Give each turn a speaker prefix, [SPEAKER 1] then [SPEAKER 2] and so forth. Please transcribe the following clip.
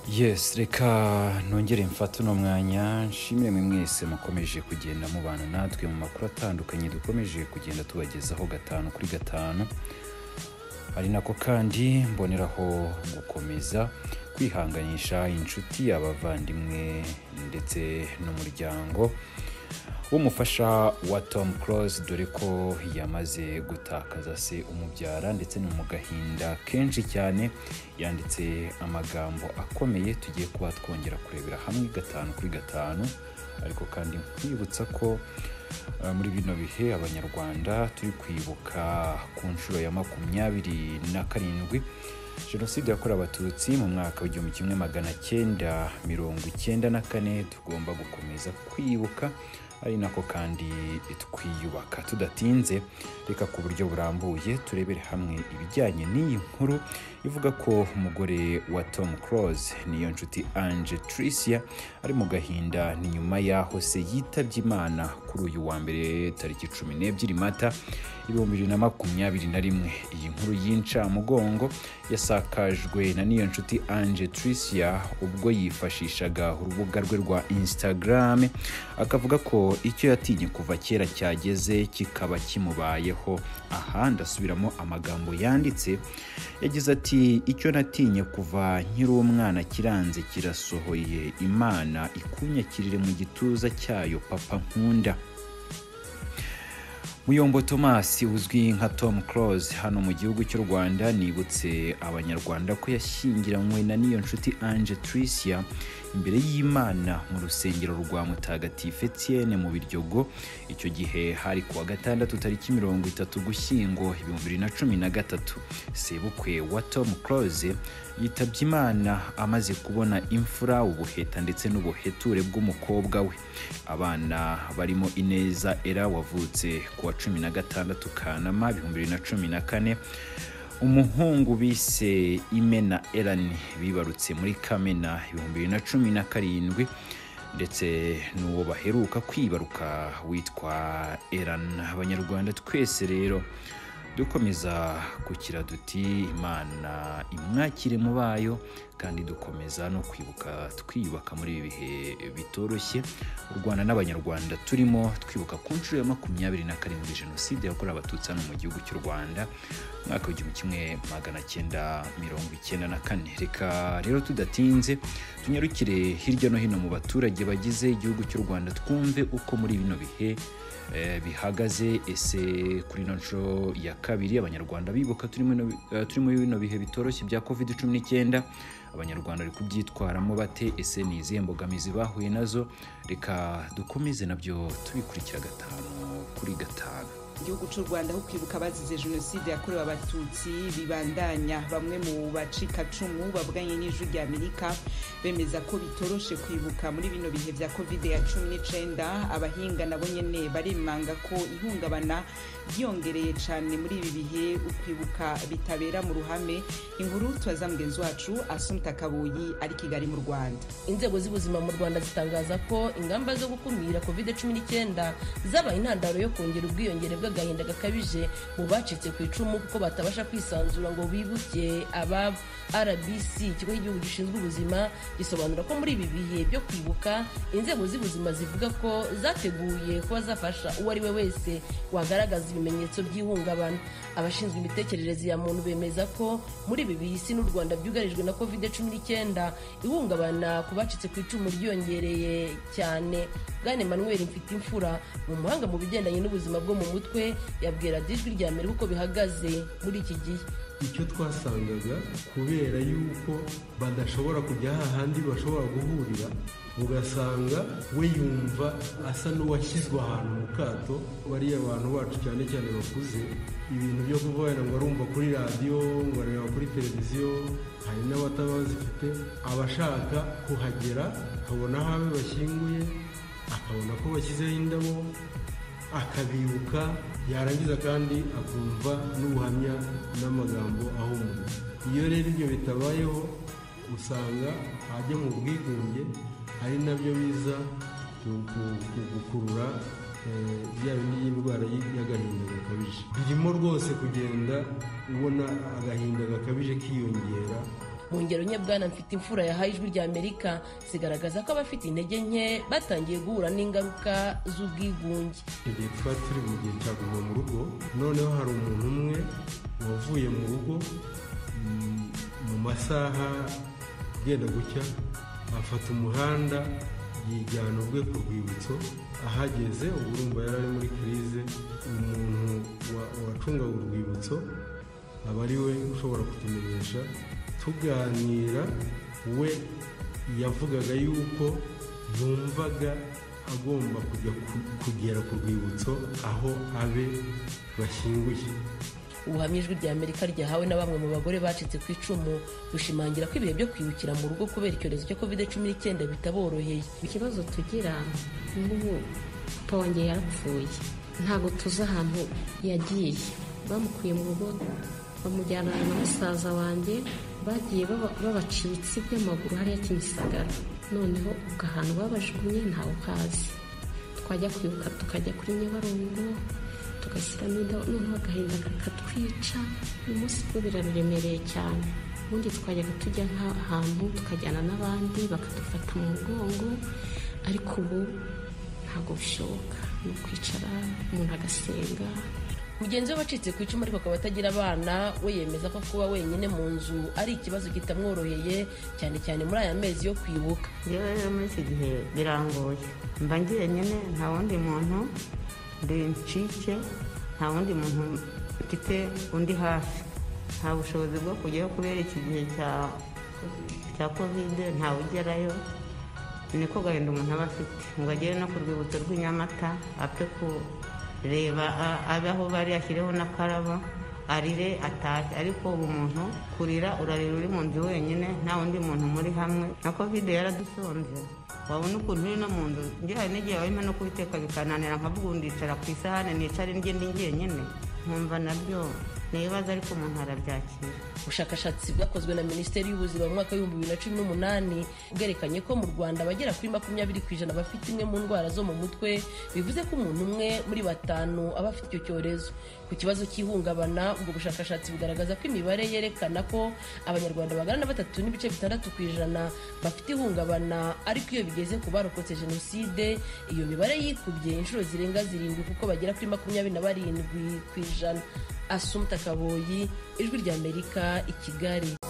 [SPEAKER 1] yesi reka nongere mfate uno mwanya nshimire mwe mwese mukomeje kugenda mubana natwe mu makuru atandukanye dukomeje kugenda tubagezaho gatanu kuri gatanu ari nako kandi mboneraho gukomeza kwihanganisha inshuti abavandimwe ndetse n'umuryango w'umufasha wa tom close dore ko yamaze gutakaza se umubyara ndetse ni mu gahinda kenshi cyane yanditse amagambo akomeye tugiye kuba twongera kurebera hamwe gatanu kuri gatanu ariko kandi nkwibutsa ko Uh, muri bino bihe abanyarwanda turi kwibuka ku nshuro ya makumyabiri na karindwi jenoside yakorewe abatutsi mu mwaka w'igihumbi kimwe magana cyenda mirongo icyenda na kane tugomba gukomeza kwibuka ari nako kandi twiyubaka tudatinze reka ku buryo burambuye turebere hamwe ibijyanye n'iyi nkuru ivuga ko umugore wa tom close niyo nshuti ange tricia ari mu gahinda ni nyuma y'aho se yitabye imana kuri uyu wa mbere tariki cumi n'ebyiri mata ibihumbi bibiri na makumyabiri na rimwe iyi nkuru y'incamugongo yasakajwe na niyo nshuti ange tricia ubwo yifashishaga urubuga rwe rwa instagram akavuga ko icyo yatinye kuva kera cyageze kikaba kimubayeho aha ndasubiramo amagambo yanditse yagize ati icyo natinye kuva nkiri umwana kiranze kirasohoye imana ikunyakirire mu gituza cyayo papa nkunda muyombo tomasi uzwi nka tom close hano mu gihugu cy'u rwanda nibutse abanyarwanda ko yashyingiranywe na niyo nshuti ange tricia imbere y'imana mu rusengero rwa mutagatifu etienne mu biryogo icyo gihe hari kuwa gatandatu tariki mirongo itatu gushyingo ibihumbi bibiri na cumi na gatatu sebukwe wa tom close yitabye imana amaze kubona imfura ubuheta ndetse n'ubuheture bw'umukobwa we abana barimo ineza era wavutse ku wa cumi na gatandatu kanama ibihumbi bibiri na cumi na kane umuhungu bise imena erani bibarutse muri kamena ibihumbi bibiri na cumi na karindwi ndetse n'uwo baheruka kwibaruka witwa eran abanyarwanda twese rero dukomeza kukira duti imana imwakire mu bayo kandi dukomeza no kwibuka twiyubaka muri ibi bihe bitoroshye u rwanda n'abanyarwanda turimo twibuka ku nshuro ya makumyabiri na karindwi jenoside yakorewe abatutsi hano mu gihugu cy'u rwanda umwaka w'igihumbi kimwe magana cyenda mirongo icyenda na kane reka rero tudatinze tunyarukire hirya no hino mu baturage bagize igihugu cy'u rwanda twumve uko muri bino bihe eh, bihagaze ese kuri ino nshuro ya kabiri abanyarwanda bibuka turi muri ino- eh, turi muri bino bihe bitoroshye bya covid cumi n'icyenda abanyarwanda bari kubyitwaramo bate ese ni izihe mbogamizi bahuye nazo reka dukomeze nabyo tubikurikira gatanu kuri gatanu
[SPEAKER 2] igihugu cy'u rwanda aho kwibuka abazize jenoside yakorewe abatutsi bibandanya bamwe mu bacikacumu bavuganye n'ijwi rya amerika bemeza ko bitoroshe kwibuka muri bino bihe bya kovide ya cumi n'icyenda abahinga nabo nyene barimanga ko ihungabana ryiyongereye cyane muri ibi bihe ukwibuka bitabera mu ruhame inkuru tubaza mugenzi wacu asumta kabuyi ari kigali mu rwanda
[SPEAKER 3] inzego z'ubuzima mu rwanda zitangaza ko ingamba zo gukumira covid cumi n'icyenda zabaye intandaro yo kongera ubwiyongere bw'agahinda gakabije mu bacitse ku icumu kuko batabasha kwisanzura ngo bibuke ababo rbc ikigo cy'igihugu gishinzwe ubuzima gisobanura ko muri ibi bihe byo kwibuka inzego z'ubuzima zivuga ko zateguye kuba zafasha uwo ari we wese wagaragaza ibimenyetso by'ihungabana abashinzwe imitekerereze ya muntu bemeza ko muri ibi bihe isi n'u rwanda byugarijwe na covid cumi n'icyenda ihungabana ku bacitse ku icumu ryiyongereye cyane bwana emmanuel mfite imfura ni umuhanga mu bigendanye n'ubuzima bwo mu mutwe yabwira dijwi rya mbere uko bihagaze muri iki gihe
[SPEAKER 4] icyo twasangaga kubera yuko badashobora kujya hahandi bashobora guhurira ugasanga we yumva asa n'uwashyizwe ahantu mu kato bariya abantu bacu cyane cyane bakuze ibintu byo kuvuga wenda ngo arumva kuri radiyo ngo areba kuri televiziyo hari n'abatabazifite abashaka kuhagera akabona aho abe bashyinguye akabona ko bashyizeho indabo akabibuka yarangiza kandi akumva n'ubuhamya n'amagambo ahumura iyo rero ibyo bitabayeho usanga ajya mu bwigunge ari nabyo biza ku- ku- ku- gukurura eh, ya bindi y'indwara y- y'agahinda gakabije birimo rwose kugenda ubona agahinda gakabije kiyongera
[SPEAKER 3] mu ngero nke bwana mfite imfura yahaye ijwi rya amerika zigaragaza ko abafite intege nke batangiye guhura n'ingaruka z'ubwigunge
[SPEAKER 4] igihe twari turi mu gihe cya guma mu rugo noneho hari umuntu umwe wavuye mu rugo mm, mu masaha agenda gucya afata umuhanda yijyana ubwe ku rwibutso ahageze ubu urumva yari ari muri kirize umuntu wa- wacungaga urwibutso aba ari we ushobora kutumenyesha tuganira we yavugaga yuko yumvaga agomba kujya ku- kugera ku rwibutso aho abe bashyinguye
[SPEAKER 3] ubuhamya ijwi rya amerika ryahawe na bamwe mu bagore bacitse ku icumu bushimangira ko ibihe byo kwibukira mu rugo kubera icyorezo cya covid cumi n'icyenda bitaboroheye
[SPEAKER 5] ikibazo tugira nk'ubu ponge yarapfuye ntabwo tuzi ahantu yagiye bamukuye mu rugo bamujyana na musaza wanjye bagiye baba- babaca ibitsi by'amaguru hariya kimisagara noneho ubwo ahantu babajugunye ntawe uhazi twajya kwibuka tukajya kuri nyabarongo tugashyiramo indabo noneho agahinda kakatwica uyu munsi bwo biraremereye cyane ubundi twajyaga tujya nk'ahantu tukajyana n'abandi bakadufata mu mugongo ariko ubu ntabwo bishoboka ni ukwicara umuntu agasenga
[SPEAKER 3] mugenzi we wacitse ku icumu ariko akaba atagira abana we yemeza ko kuba wenyine mu nzu ari ikibazo kitamworoheye cyane cyane muri aya mezi yo kwibuka
[SPEAKER 6] njyewe rero muri iki gihe birangoye mba njyenyine nta wundi muntu ncike nta wundi muntu mfite undi hafi nta bushobozi bwo kujyayo kubera iki gihe cya- cya kovide ntawe ugerayo ni ko gahinda umuntu aba afite ngo agere no ku rwibutso rw'inyamata apfe kureba a- abe aho bari ashyireho n'akarabo arire atashye ariko ubu umuntu kurira urarira uri mu nzu wenyine nta wundi muntu muri hamwe na kovide yaradusonze wabona ukuntu uri no mu nzu njye hari n'igihe warimo no kubiteka bikananira nkavuga ubu ndicara ku isahane nicara indyo ndi njyenyine nkumva nabyo ni ibibazo ariko umuntu arabyakira
[SPEAKER 3] ubushakashatsi bwakozwe na minisiteri y'ubuzima mu mwaka w'ibihumbi bibiri na cumi n'umunani bwerekanye ko mu rwanda abagera kuri makumyabiri ku ijana bafite imwe mu ndwara zo mu mutwe bivuze ko umuntu umwe muri batanu aba afite icyo cyorezo ku kibazo cy'ihungabana ubwo bushakashatsi bugaragaza ko imibare yerekana ko abanyarwanda bagana na batatu n'ibice bitandatu ku ijana bafite ihungabana ariko iyo bigeze ku barokotse jenoside iyo mibare yikubye inshuro zirenga zirindwi kuko bagera kuri makumyabiri na barindwi ku ijana asumta kaboyi ijwi ry'amerika i kigali